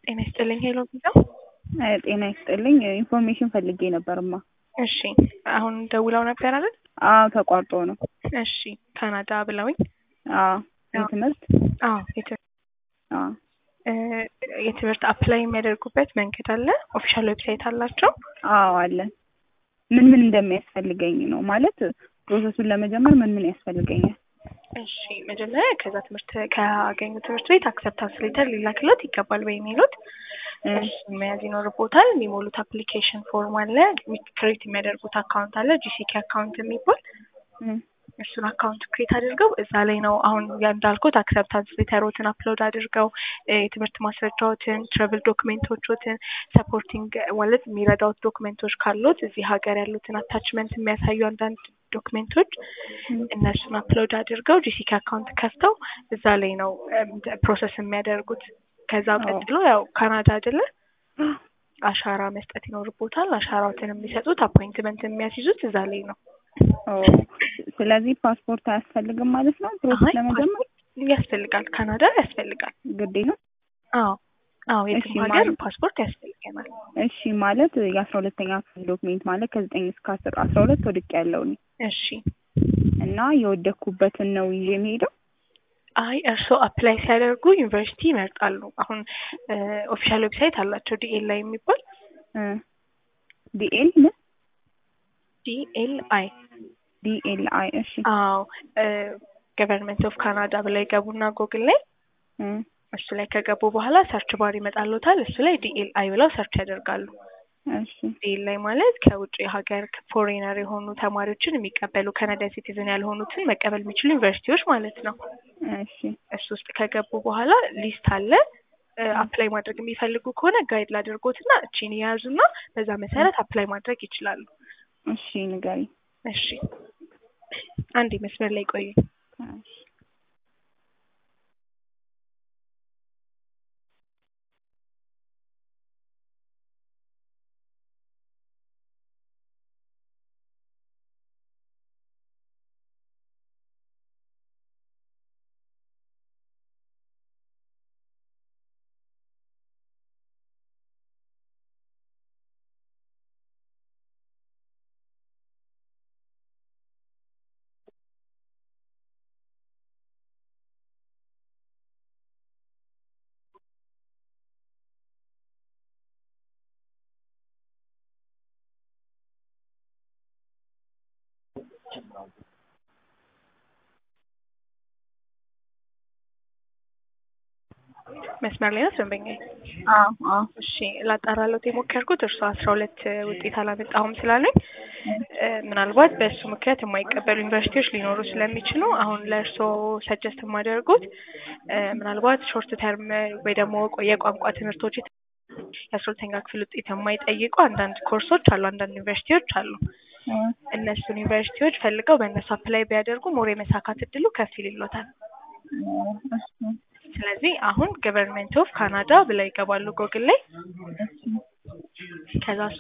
ጤና ይስጥልኝ ሄሎ ቪዛ። ጤና ይስጥልኝ ኢንፎርሜሽን ፈልጌ ነበርማ። እሺ አሁን ደውለው ነበር አይደል? አዎ ተቋርጦ ነው። እሺ ካናዳ ብለውኝ። አዎ የትምህርት አዎ የት- አዎ እ የትምህርት አፕላይ የሚያደርጉበት መንገድ አለ። ኦፊሻል ዌብሳይት አላቸው። አዎ አለን። ምን ምን እንደሚያስፈልገኝ ነው ማለት ፕሮሰሱን ለመጀመር ምን ምን ያስፈልገኛል? እሺ መጀመሪያ ከዛ ትምህርት ካገኙ ትምህርት ቤት አክሰፕታንስ ሌተር ሊላክሎት ይገባል በኢሜይሎት እ እሱን መያዝ ይኖርቦታል። የሚሞሉት አፕሊኬሽን ፎርም አለ። ክሬት የሚያደርጉት አካውንት አለ፣ ጂሲኬ አካውንት የሚባል እ እሱን አካውንት ክሬት አድርገው እዛ ላይ ነው አሁን ያ እንዳልኩት አክሰፕታንስ ሌተሮትን አፕሎድ አድርገው እ የትምህርት ማስረጃዎትን፣ ትራቭል ዶክሜንቶችን፣ ሰፖርቲንግ ማለት የሚረዳውት ዶክሜንቶች ካሉት እዚህ ሀገር ያሉትን አታችመንት የሚያሳዩ አንዳንድ ዶክሜንቶች እነሱን አፕሎድ አድርገው ጂሲኬ አካውንት ከፍተው እዛ ላይ ነው ፕሮሰስ የሚያደርጉት። ከዛ ቀጥሎ ያው ካናዳ አይደለ አሻራ መስጠት ይኖርቦታል። አሻራዎትን የሚሰጡት አፖይንትመንት የሚያስይዙት እዛ ላይ ነው። ኦ ስለዚህ ፓስፖርት አያስፈልግም ማለት ነው ፕሮሰስ አይ ለመጀመር ፓስፖርት ያስፈልጋል፣ ካናዳ ያስፈልጋል። ግዴ ነው? አዎ አዎ፣ የትም እሺ፣ ሀገር ማለት- ፓስፖርት ያስፈልገናል። እሺ ማለት የአስራ ሁለተኛ ክፍል ዶክሜንት ማለት ከዘጠኝ እስከ አስር አስራ ሁለት ወድቅ ያለው እኔ እሺ እና የወደኩበትን ነው ይዤ የሚሄደው አይ እርስዎ አፕላይ ሲያደርጉ ዩኒቨርሲቲ ይመርጣሉ። አሁን ኦፊሻል ዌብሳይት አላቸው ዲኤል ላይ የሚባል ዲኤል ምን ዲኤል አይ ዲኤል አይ እሺ አዎ ገቨርንመንት ኦፍ ካናዳ ብለው ይገቡና ጎግል ላይ እ እሱ ላይ ከገቡ በኋላ ሰርች ባር ይመጣሉታል። እሱ ላይ ዲኤል አይ ብለው ሰርች ያደርጋሉ። እሺ ዲኤል ላይ ማለት ከውጭ ሀገር ፎሬነር የሆኑ ተማሪዎችን የሚቀበሉ ካናዳ ሲቲዝን ያልሆኑትን መቀበል የሚችሉ ዩኒቨርሲቲዎች ማለት ነው። እሺ እሱ ውስጥ ከገቡ በኋላ ሊስት አለ። አፕላይ ማድረግ የሚፈልጉ ከሆነ ጋይድ ላድርጎትና እቺን የያዙና በዛ መሰረት አፕላይ ማድረግ ይችላሉ። እሺ ንገሪ እሺ አንድ መስመር ላይ ቆዩ። እሺ መስመር ላይ ነው ደንበኛዬ። አዎ አዎ እሺ ላጣራለት የሞከርኩት እርሱ አስራ ሁለት ውጤት አላመጣሁም ስላለኝ እ ምናልባት በእሱ ምክንያት የማይቀበሉ ዩኒቨርሲቲዎች ሊኖሩ ስለሚችሉ አሁን ለእርስዎ ሰጀስት የማደርጉት እ ምናልባት ሾርት ተርም ወይ ደግሞ የቋንቋ ትምህርቶች የአስራ ሁለተኛ ክፍል ውጤት የማይጠይቁ አንዳንድ ኮርሶች አሉ፣ አንዳንድ ዩኒቨርሲቲዎች አሉ። እ እነሱን ዩኒቨርሲቲዎች ፈልገው በእነሱ አፕላይ ቢያደርጉ ሞር የመሳካት እድሉ ከፍ ይልሎታል። እሺ ስለዚህ አሁን ገቨርንመንት ኦፍ ካናዳ ብለው ይገባሉ ጎግል ላይ ከዛ